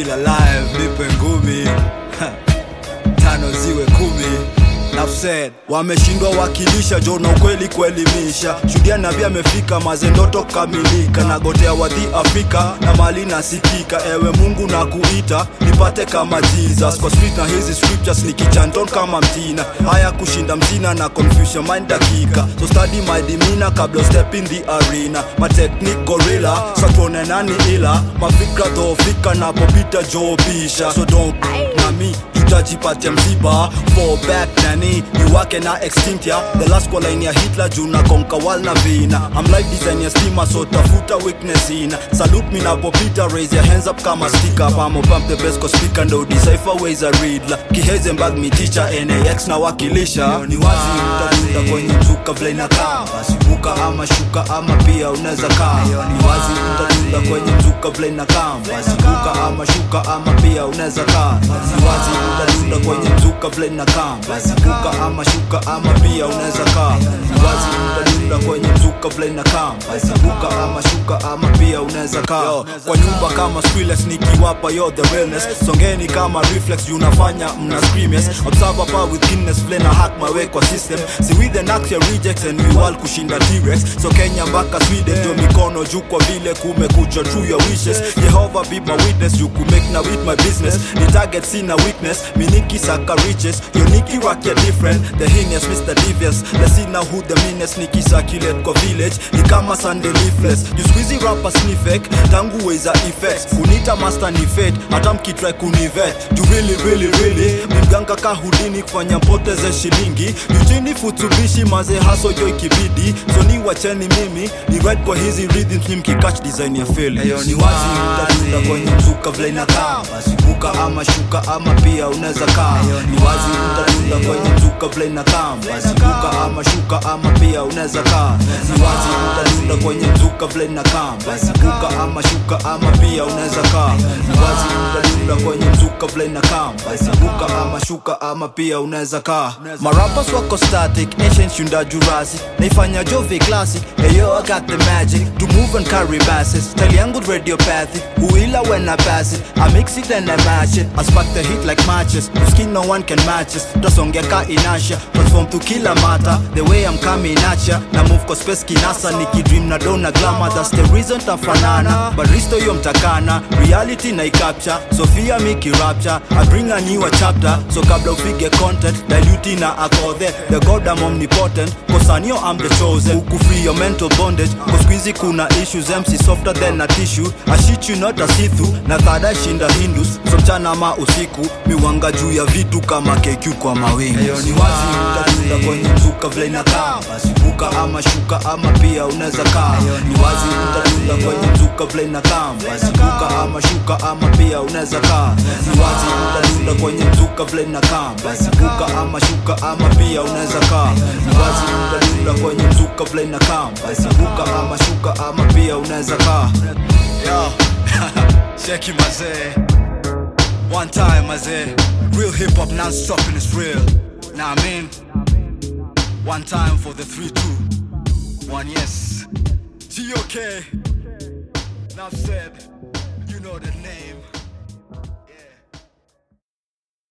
feel alive nipe ngumi tano ziwe kumi Enough said. wameshindwa wakilisha jo na ukweli kuelimisha shuhudia nabii amefika mazendoto kamilika nagotea wadhi afrika na mali nasikika ewe mungu na kuita nipate kama jesus kwa street na hizi scriptures nikichanton kama mtina haya kushinda mtina na confusion mind dakika so study my demeanor kabla step in the arena my technique gorilla satuone nani ila mafikra dhofika napopita joobisha so don't nami tutajipatia msiba fall back nani niwake na extinct ya the last kwa line ya hitler juu na konka wal na vina I'm life design ya stima so tafuta weakness ina salute me napopita raise your hands up kama sticker pamo pump the best kwa speaker ndo decipher ways a read la kihezenberg mi teacher nax na wakilisha ni wazi utadunda kwenye mzuka vile inakaa basi buka ama shuka ama pia unaweza kaa ni wazi utadunda kwenye mzuka vile inakaa basi buka ama shuka ama pia unaweza kaa ni wazi utadunda kwenye mzuka vile inakaa basi buka ama shuka ama pia unaweza kaa ni wazi utadunda kwenye mzuka vile inakaa basi buka ama shuka ama pia unaweza kaa kwa nyumba kama Skrillex nikiwapa yo the realness songeni kama reflex juu unafanya mna scream yes observe pa with Guinness vile na hack my way kwa system si with the nax ya rejects and we all kushinda T-Rex so Kenya mpaka Sweden ndio mikono juu kwa vile kumekucha true your wishes Jehovah be my witness you could make now with my business ni target sina weakness miniki saka riches yo niki rock ya different the heinous Mr. Devious let's see now who the meanest niki circulate kwa village ni kama Sunday leafless you squeezy rapper sniffek tangu weza effects kunita master ni fate hata mkitry kunivet you really really really mganga kahudini kufanya mpoteze shilingi juchini futubishi maze haso jo ikibidi so ni wacheni mimi ni right kwa hizi rhythms ni mkikatch design ya feelings Ayo, ni ni wazi wazi. utadunda kwenye mzuka vile inakaa basi buka ama shuka ama pia unaweza kaa ni wazi utadunda kwenye mzuka vile inakaa basi buka ama shuka ama pia unaweza kaa ni wazi utadunda kwenye mzuka vile inakaa basi buka ama shuka ama pia unaweza kaa ni wazi utadunda kwenye mzuka vile inakaa basi buka ama shuka ama pia unaweza kaa marapas wako static ancient shunda jurassic naifanya jove classic eyo I got the magic to move and carry masses style yangu radiopathic huila when I pass it I mix it and I match it I spark the heat like matches the skin no one can match us tasongea ka inasha transform to kila mata the way I'm coming at ya na move kwa space kinasa nikidream na dona glamour that's the reason tafanana but risto yo mtakana reality na capture Sophia Miki rapture I bring a newer chapter so kabla ufige content dilute na akothe the god I'm omnipotent kosanio I'm the chosen uku free your mental bondage kwa squeezy kuna issues MC softer than a tissue I shit you not a sithu na thada shinda hindus so mchana ma usiku miwanga juu ya vitu kama KQ kwa mawingu Ayo, ni wazi utadunda kwenye mzuka vile inakaa basi buka ama shuka ama pia unaweza kaa ni wazi utadunda kwenye mzuka vile inakaa basi buka ama shuka ama pia unaweza kaa ni wazi utadunda kwenye mzuka vile inakaa basi buka ama shuka ama pia unaweza kaa ni wazi utadunda kwenye mzuka vile inakaa basi buka ama shuka ama pia unaweza kaa yo cheki mazee one time mazee real hip hop non-stop and it's real nah I mean one time for the 3-2 one yes G-OK Enough said you know the name